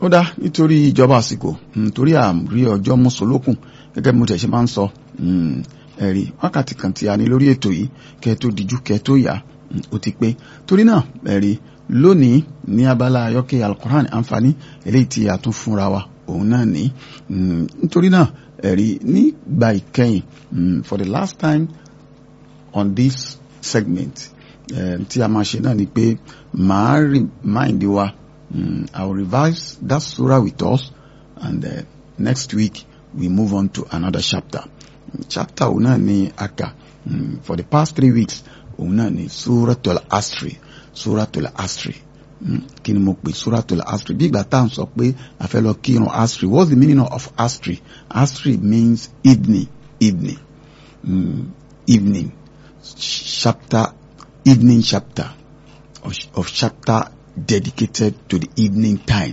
ó dá nítorí ìjọba àsìkò nítorí àrí ọjọ́ mọ́sọ̀lókùn gẹ́gẹ́ bí mo tẹ̀ ṣe máa ń sọ ẹ̀rí wákàtí kan tí a ní lórí ètò yìí kẹ́ tó dijú kẹ́ tó yá ó ti pé torí náà ẹ̀rí lónìí ní abala ayọ́kẹ́ alukoran àǹfààní eléyìí tí a tún fúnra wa òun náà ní nítorí náà ẹ̀rí nígbà ìkẹyìn for the last time on this segment tí a máa ṣe náà ni pé màá remind wa um, I will revise that surah with us and uh, next week we move on to another chapter chapter òun náà ni aka um, for the past three weeks òun náà ni suratul asri suratul asri kí ni mo pè suratul asri bí ìgbà tá à ń sọ pé a fẹ́ lọ kírun asri what's the meaning of asri asri means evening evening um, evening chapter evening chapter of, of chapter dedicated to the evening time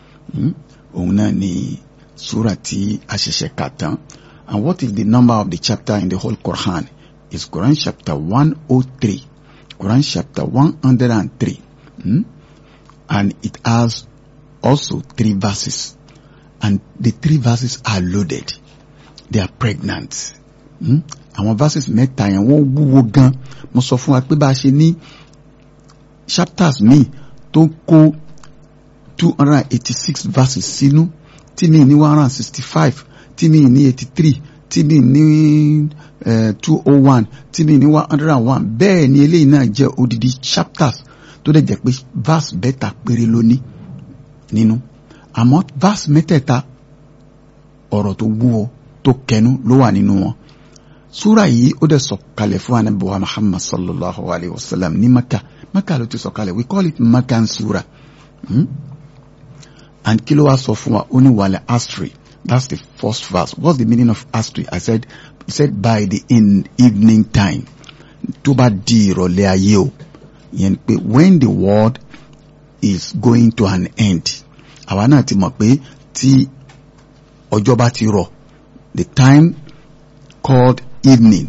òun náà ni sura tí a ṣẹ̀ṣẹ̀ kà tán and what is the number of the chapter in the whole Quran is Quran chapter one oh three Quran chapter one hundred and three hmm? and it has also three verses and the three verses are loaded they are pregnant àwọn hmm? verses mẹ́ta yẹn wọ́n wúwo gan mo sọ fún wa pé bá a ṣe ní chapters míì tó kó two hundred and eighty-six verses sínú tí mi ní one hundred and sixty-five tí mi ní eighty-three tí mi ní two oh one tí mi ní one hundred and one bẹ́ẹ̀ ni eléyìí náà jẹ́ odidi chapters tó dẹ̀ jẹ́ pé verse bẹ́ẹ̀ta péré ló ní nínú àmọ́ verse mẹ́tẹ̀ẹ̀ta ọ̀rọ̀ tó wúwo tó kẹnu ló wà nínú wọn súra yìí ó dẹ̀ sọ̀kalẹ̀ fún anabiwa Muhammad sallallahu alayhi wa sallam ní Maka Maka ló ti sọ̀kalẹ̀ we call it Makan sura hmm? and kí ló wá sọ fún wa ó ní wàlẹ̀ asri that's the first verse what's the meaning of asri I said he said by the in evening time tó bá di ìrọ̀lẹ́ ayé o yẹn pé when the world is going to an end àwa náà ti mọ̀ pé tí ọjọ́ bá ti rọ̀ the time called evening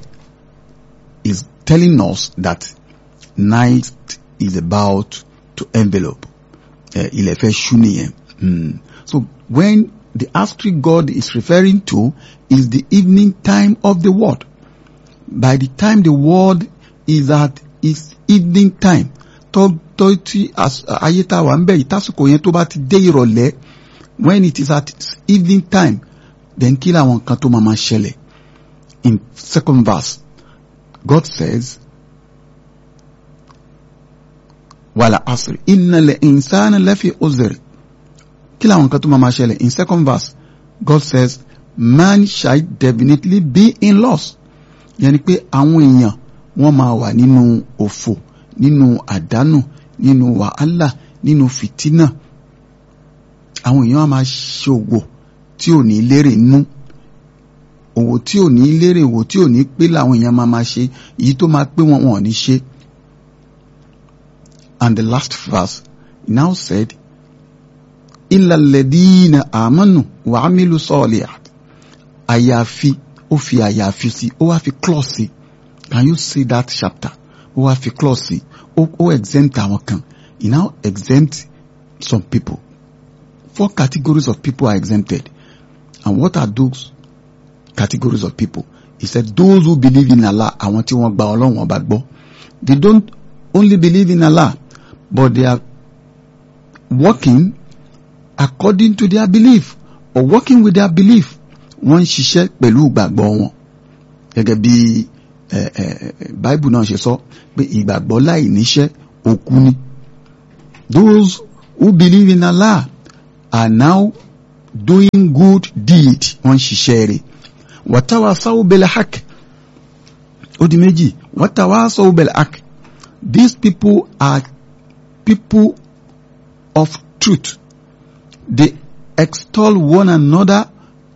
is telling us that night is about to envelope ilẹ̀ fẹ́ ṣú nìyẹn so when the astral god is referring to is the evening time of the world by the time the world is at its evening time tó tó tí ayé tá a wà ń bẹ̀ yìí tásìkò yẹn tó bá ti dé ìrọ̀lẹ́ when it is at its evening time then kí làwọn kan tó máa ma ṣẹlẹ̀ in second verse God says wàlà asri innal insana lafi uzr kí làwọn kan tó máa ma ṣẹlẹ̀ in second verse God says man shall definitely be in loss yẹni pé àwọn èèyàn wọ́n máa wà nínú òfò nínú àdánù nínú wàhálà nínú fìtínà àwọn èèyàn á máa ṣòwò tí ò ní lérè nú òwò tí ò ní lérè òwò tí ò ní pé làwọn èèyàn máa máa ṣe èyí tó máa pé wọn wọn ò ní ṣe. And the last verse now said, Illa alladhina amanu wa amilu salihat. Àyàfi ó fi àyàfi sí ó wá fi clause sí. Can you see that chapter? Ó wá fi clause sí. Ó ó exempt àwọn kan. He now exempt some people. Four categories of people are exempted. And what are those categories of people? He said those who believe in Allah, àwọn tí wọ́n gba Ọlọ́run ọba gbọ́. They don't only believe in Allah, but they are working according to their belief or working with their belief. Wọ́n ń ṣiṣẹ́ pẹ̀lú ìgbàgbọ́ wọn. Gẹ́gẹ́ bí Bible náà ṣe sọ pé ìgbàgbọ́ láì níṣẹ́ òkú ni. Those who believe in Allah are now doing good deed wọ́n ń ṣiṣẹ́ rẹ̀. Watawasaw bil haqq. Ó di méjì. Watawasaw bil haqq. These people are people of truth. They extol one another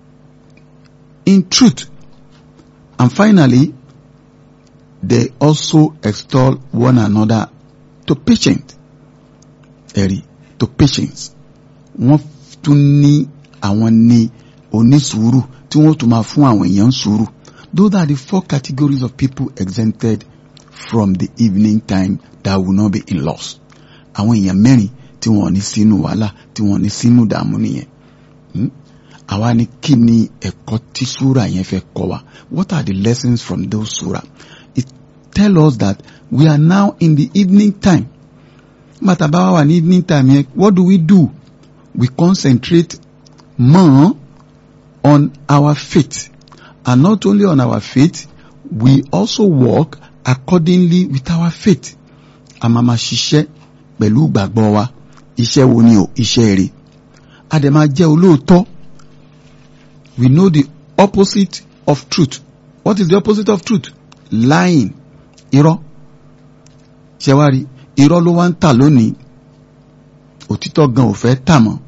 in truth. And finally, they also extol one another to patience. Ẹ̀rí to patience. Wọ́n tún ní àwọn ní onísùúrù tí wọ́n tún máa fún àwọn èèyàn sùúrù. Those are the four categories of people exempted from the evening time that will not be in loss. Àwọn èèyàn mẹ́rin tí wọ́n ní sínú wàhálà tí wọ́n ní sínú ìdààmú nìyẹn àwa ni kí ni ẹ̀kọ́ tí súra yẹn fẹ́ kọ́ wa what are the lessons from those súra it tell us that we are now in the evening time bàtà bá wà ní evening time yẹn what do we do we concentrate more on our faith and not only on our faith we also work accordingly with our faith a máa ma ṣiṣẹ́ pẹ̀lú ìgbàgbọ́ wa iṣẹ́ wo ni o iṣẹ́ rere a dẹ̀ máa jẹ́ olóòótọ́ we know the opposite of truth what is the opposite of truth lying irọ́ ṣẹwárí irọ́ ló wá ń tà lónìí òtítọ́ gan ò fẹ́ tà mọ́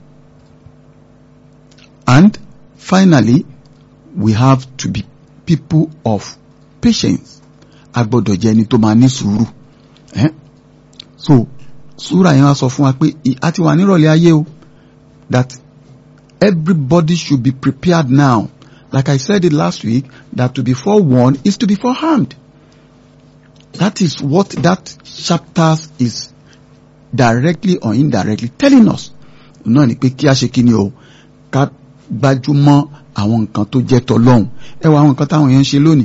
and finally we have to be people of patience a gbọ́dọ̀ jẹ́ ẹni tó máa ní sùúrù eh? so súra yẹn wá sọ fún wa pé a ti wà nírọ̀lẹ́ ayé o that everybody should be prepared now like I said it last week that to be forewarned is to be forearmed that is what that chapter is directly or indirectly telling us náà ni pé kí a ṣe kí ni o ká gbájúmọ́ àwọn nǹkan tó jẹ́ tọlọ́hun ẹ wo àwọn nǹkan táwọn èèyàn ń ṣe lónìí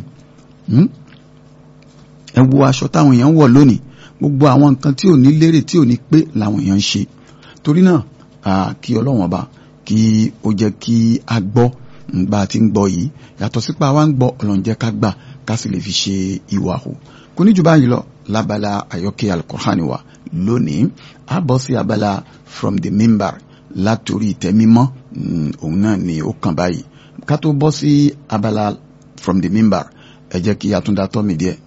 ẹ wo aṣọ táwọn èèyàn ń wọ̀ lónìí gbogbo àwọn nǹkan tí ò ní lérè tí ò ní pé làwọn èèyàn ń ṣe torí náà kí ọlọ́wọ́n ọba kí ó jẹ́ kí a gbọ́ bá a ti ń gbọ́ yìí yàtọ̀ sípa wa ń gbọ́ ọlọ́run jẹ́ ká gbà ká sì lè fi ṣe ìwà hù kò ní jù báyìí lọ lábala àyọkẹ́ alukur'ani wa lónìí a bọ́ sí abala from the member látòrí ìtẹ́ mímọ́ òun náà ni ó kàn báyìí ká tó bọ́ sí abala from the member ẹ jẹ́ kí a tún dá tọ́ mi díẹ̀